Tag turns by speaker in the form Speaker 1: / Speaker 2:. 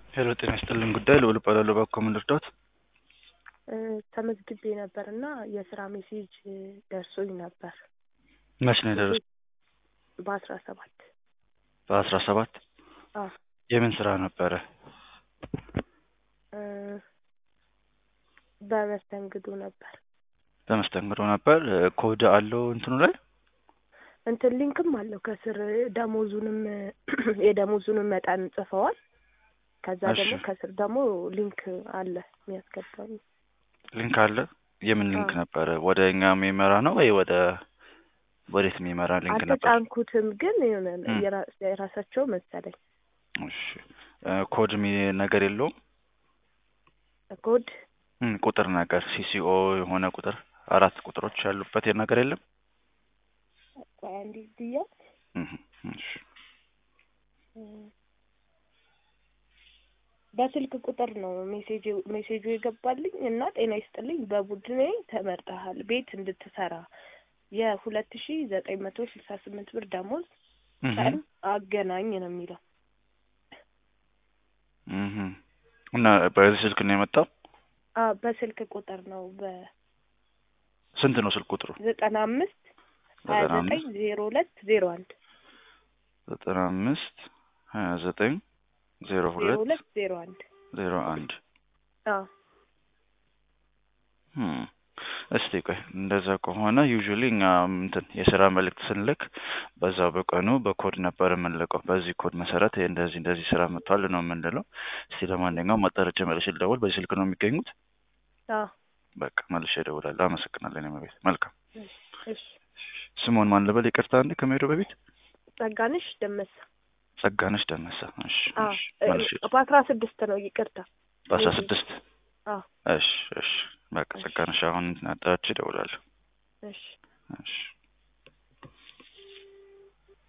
Speaker 1: ሄሎ ጤና ይስጥልን ጉዳይ ልዑል እባላለሁ። እባክዎ ምን ልርዳዎት?
Speaker 2: ተመዝግቤ ነበር እና የስራ ሜሴጅ ደርሶኝ ነበር
Speaker 1: መች ነው የደረሰው?
Speaker 2: በአስራ ሰባት
Speaker 1: በአስራ ሰባት
Speaker 2: አዎ
Speaker 1: የምን ስራ ነበረ?
Speaker 2: እ በመስተንግዶ ነበር።
Speaker 1: በመስተንግዶ ነበር። ኮድ አለው እንትኑ ላይ
Speaker 2: እንትን ሊንክም አለው ከስር ደሞዙንም የደሞዙንም መጠን ጽፈዋል። ከዛ
Speaker 1: እሺ።
Speaker 2: ደግሞ ከስር ደግሞ ሊንክ አለ የሚያስገባኝ።
Speaker 1: ሊንክ አለ። የምን ሊንክ
Speaker 2: አዎ።
Speaker 1: ነበረ? ወደ እኛ የሚመራ ነው ወይ ወደ ወዴት የሚመራ ሊንክ ነበር?
Speaker 2: አልተጫንኩትም ግን የሆነ
Speaker 1: እም።
Speaker 2: የራ- የራሳቸው መሰለኝ
Speaker 1: እሺ እ ኮድ የሚ ነገር የለውም
Speaker 2: ኮድ
Speaker 1: እም፣ ቁጥር ነገር ሲሲኦ የሆነ ቁጥር አራት ቁጥሮች ያሉበት ነገር የለም?
Speaker 2: ቆይ አንዴ ብያ
Speaker 1: እህ፣ እሺ
Speaker 2: በስልክ ቁጥር ነው ሜሴጅ ሜሴጁ የገባልኝ እና ጤና ይስጥልኝ በቡድኔ ተመርጠሃል ቤት እንድትሰራ የሁለት ሺ ዘጠኝ መቶ ስልሳ ስምንት ብር ደሞዝ
Speaker 1: እህ፣
Speaker 2: ቀን አገናኝ ነው የሚለው
Speaker 1: እህ። እና በዚህ ስልክ ነው የመጣው?
Speaker 2: አ በስልክ ቁጥር ነው
Speaker 1: ስንት ነው ስልክ ቁጥሩ?
Speaker 2: በዘጠና አምስት ሀያ
Speaker 1: ዘጠና
Speaker 2: ዘጠኝ
Speaker 1: አምስት
Speaker 2: ዜሮ ሁለት ዜሮ አንድ
Speaker 1: ዘጠና አምስት ሀያ ዘጠኝ ዜሮ
Speaker 2: ዜሮ
Speaker 1: ሁለት
Speaker 2: ሁለት ዜሮ አንድ
Speaker 1: ዜሮ አንድ
Speaker 2: አዎ
Speaker 1: እም። እስቲ ቆይ እንደዛ ከሆነ ዩዥዋሊ እኛ እንትን የስራ መልእክት ስንልክ በዛው በቀኑ በኮድ ነበር የምንልቀው። በዚህ ኮድ መሰረት ይሄ እንደዚህ እንደዚህ ስራ መጥቷል ነው የምንለው። እስቲ ለማንኛውም አጣርቼ መልሼ ልደውል። በዚህ ስልክ ነው የሚገኙት?
Speaker 2: አዎ
Speaker 1: በቃ መልሼ እደውላለሁ። አመሰግናለሁ። እኔ መቤት መልካም።
Speaker 2: እሺ
Speaker 1: ስሞን ማን ልበል? ይቅርታ አንዴ ከመሄዱ በፊት
Speaker 2: ጸጋነሽ ደመሰ
Speaker 1: ጸጋነሽ ደመሰ። እሺ
Speaker 2: አዎ
Speaker 1: እሺ
Speaker 2: እ-
Speaker 1: መልሼ
Speaker 2: በአስራ ስድስት ነው ይቅርታ
Speaker 1: በአስራ
Speaker 2: ሜሴጅ
Speaker 1: ስድስት
Speaker 2: አዎ
Speaker 1: እሺ እሺ በቃ
Speaker 2: እሺ
Speaker 1: ጸጋነሽ አሁን አጣርቼ እደውላለሁ።
Speaker 2: እሺ
Speaker 1: እሺ